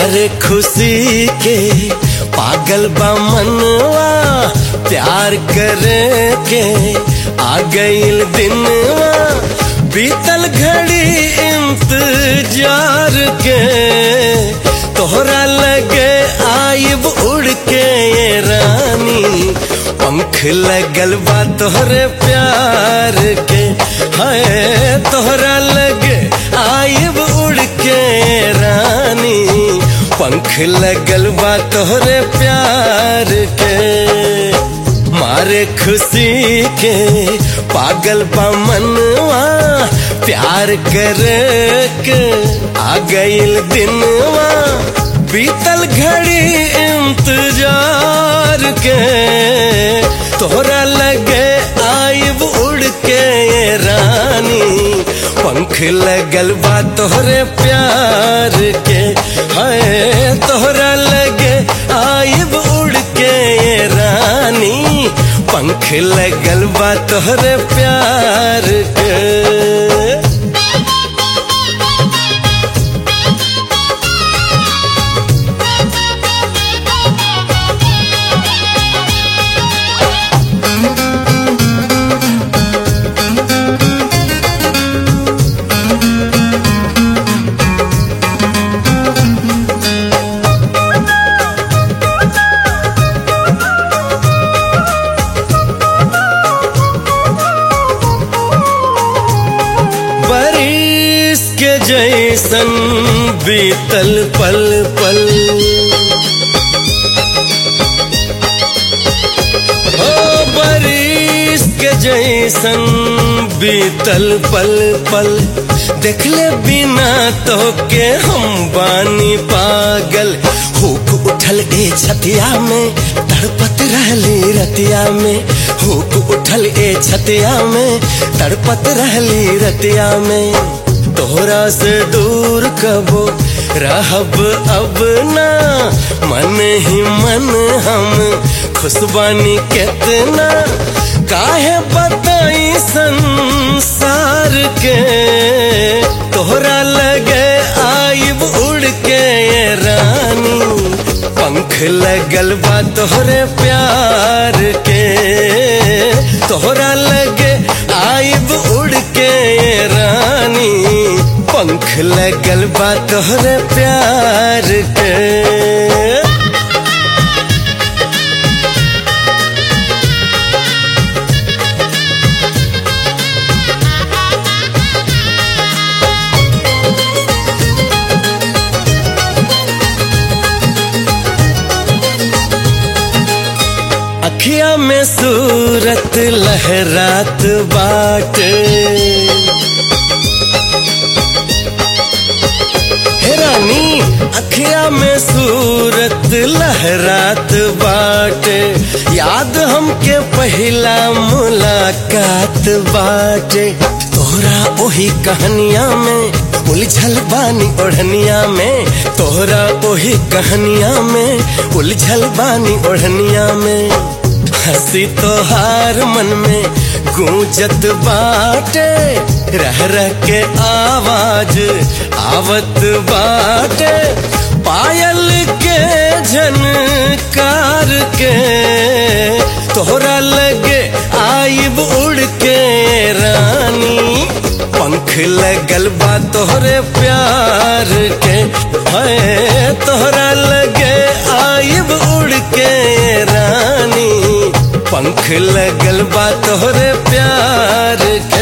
मारे खुशी के पागल बा मनवा प्यार करे के आ गईल दिनवा बीतल घड़ी इंतजार के तोहरा लगे आइब उड़ के ये रानी पंख लगल बा तोहरे प्यार के है तोहरा लगे आइब उड़ के ये रानी पंख लगल बा तोहरे प्यार के मारे खुशी के पागल बा मनवा प्यार करे के आ गईल दिनवा बीतल घड़ी इंतजार के तोहरा लगे आइब उड़ के ये रानी पंख लगल बा तोहरे प्यार के है तोहरा लगे आइब उड़ के ये रानी पंख लगल बा तोहरे प्यार के बारिश के जैसन बीतल पल पल हो बारिश के जैसन बीतल पल पल देखले बिना तो के हम बानी पागल हुक उठल ए छतिया में तड़पत रहली रतिया में हुक उठल ए छतिया में तड़पत रहली रतिया में तोहरा से दूर कबो रहब अब ना मन ही मन हम खुशबानी कितना काहे बताई संसार के तोहरा लगे आइब उड़ के ये रानी पंख लगल बा तोहरे प्यार के तोहरा लगे आइब उड़ के ये रानी पंख लगल बा तोहरे प्यार के अखिया में सूरत लहरात बाट हे रानी अखिया में सूरत लहरात बाट याद हमके पहला मुलाकात बाट तोहरा ओही कहानिया में उलझल बानी ओढ़निया में तोहरा ओही कहानिया में उलझल बानी ओढ़निया में हंसी तोहार मन में गूंजत बाटे रह रह के आवाज आवत बाटे पायल के झनकार के तोहरा लगे आइब उड़ के रानी पंख लगल बा तोहरे प्यार के है तोहरा लगे आइब उड़ के रानी पंख लगल बा तोहरे प्यार के